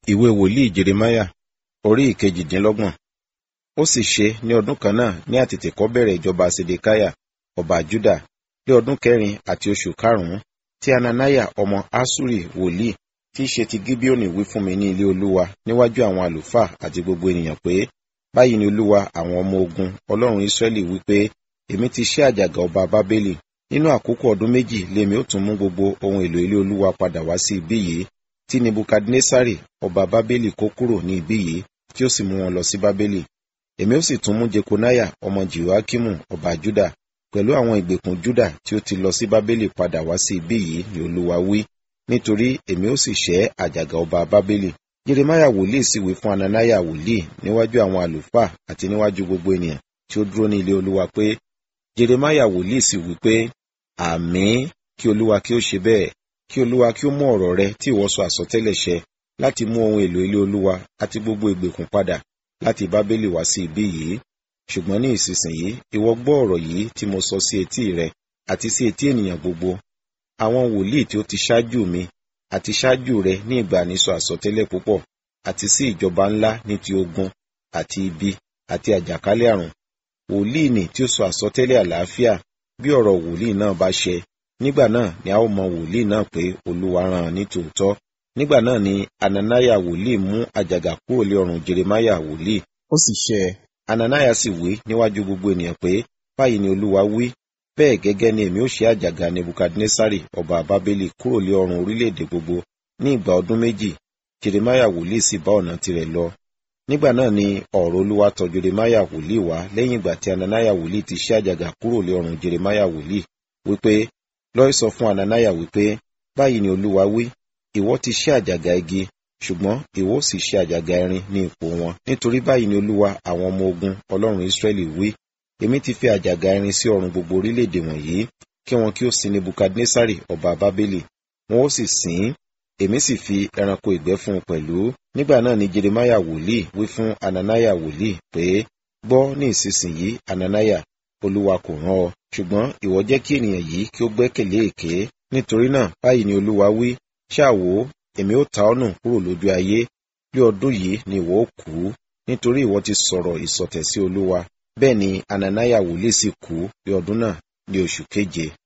ìwé wòlíì jeremáyà orí ìkejìdínlọ́gbọ̀n ó sì ṣe ní ọdún kan náà ní àtètèkọ́bẹ̀rẹ̀ ìjọba sedekiah ọba juda ní ọdún kẹrin àti oṣù karùnún tí ananiah ọmọ asuri wòlíì tí í ṣe ti gibeoni wí fún mi ní ilé olúwa níwájú àwọn àlùfáà àti gbogbo ènìyàn pé báyìí ni olúwa àwọn ọmọ ogun ọlọ́run israẹli wí pé èmi ti ṣẹ́ àjàgà ọba bábélì nínú àkókò ọdún méjì lèmi ó tún mú gbogbo ohun èlò ilé olúwa padà wá sí ibí yìí tí nebukadnesari ọba bábélì kó kúrò ní ibí yìí tí ó sì mú wọn lọ sí bábélì èmi ó sì tún mú jekonaya ọmọ jehoakimu ọba juda pẹ̀lú àwọn ìgbèkùn juda tí ó ti lọ sí bábélì padà wá sí ibí yìí ni olúwa wí nítorí èmi ó sì ṣẹ́ àjàgà ọba bábélì jeremaya wòlíì sì wí fún ananaya wòlíì níwájú àwọn àlùfáà àti níwájú gbogbo ènìyàn tí ó dúró ní ilé olúwa pé jeremaya wòlíì sì wí pé àmín kí olúwa kí ó ṣe bẹ́ẹ̀ kí olúwa kí ó mú ọ̀rọ̀ rẹ tí ìwọ sọ àsọtẹ́lẹ̀ ṣẹ láti mú ohun èlò ilé olúwa àti gbogbo ìgbèkùn padà láti bábélì wá sí ibí yìí ṣùgbọ́n ní ìsinsìnyí ìwọ gbọ́ ọ̀rọ̀ yìí tí mo sọ sí etí rẹ àti sí etí ènìyàn gbogbo àwọn wòlíì tí ó ti ṣáájú mi àti ṣáájú rẹ ní ìgbà nísọ àsọtẹ́lẹ̀ púpọ̀ àti sí ìjọba ńlá ní ti ogun àti ibi àti àjàkálẹ̀ àrùn wòlíì nì tí ó sọ àsọtẹ́lẹ̀ àlàáfíà bí ọ̀rọ̀ wòlíì náà bá ṣẹ nígbà náà ni a ó mọ wòlíì náà pé olúwa rán an ní tòótọ́ nígbà náà ni ananaya wòlíì mú àjàgà kúrò lé ọrùn jeremaya wòlíì ó sì ṣẹ ananaya sì wí níwájú gbogbo ènìyàn pé báyìí ni olúwa wí bẹ́ẹ̀ gẹ́gẹ́ ni èmi ó ṣe àjàgà nebukadnesari ọba bábélì kúrò lé ọrùn orílẹ̀-èdè gbogbo ní ìgbà ọdún méjì jeremaya wòlíì sì bá ọ̀nà tirẹ̀ lọ nígbà náà ni ọ̀rọ̀ olúwa tọ̀ jeremaya wòlíì wá lẹ́yìn ìgbà tí ananaya wòlíì ti ṣe àjàgà kúrò lé ọrùn jeremaya wòlíì wípé lọ́ọ́ sọ fún ananaya wípé báyìí ni olúwa wí ìwọ ti ṣe àjàgà igi ṣùgbọ́n ìwọ sì ṣe àjàgà irin ní ipò wọn nítorí báyìí ni olúwa àwọn ọmọ ogun ọlọ́run israẹli wí èmi ti fi àjàgà irin sí ọrùn gbogbo orílẹ̀-èdè wọ̀nyí kí wọn kí ó sin nebukadnesari ọba bábélì wọn ó sì sìn ín èmi sì fi ẹranko ìgbẹ́ fún un pẹ̀lú nígbà náà ni jeremaya wòlíì wí fún ananaya wòlíì pé gbọ́ ní ìsinsìnyí ananaya olúwa kò rán ọ ṣùgbọ́n ìwọ jẹ́ kí ènìyàn yìí kí ó gbẹ́kẹ̀lé èké nítorí náà báyìí ni olúwa wí ṣáàwó èmi ó ta ọ́ nù kúrò lójú ayé bí ọdún yìí ni ìwọ ó kú nítorí ìwọ ti sọ̀rọ̀ ìsọ̀tẹ̀ sí olúwa bẹ́ẹ̀ ni ananaya wòlíì sì kú bí ọdún náà ní oṣù keje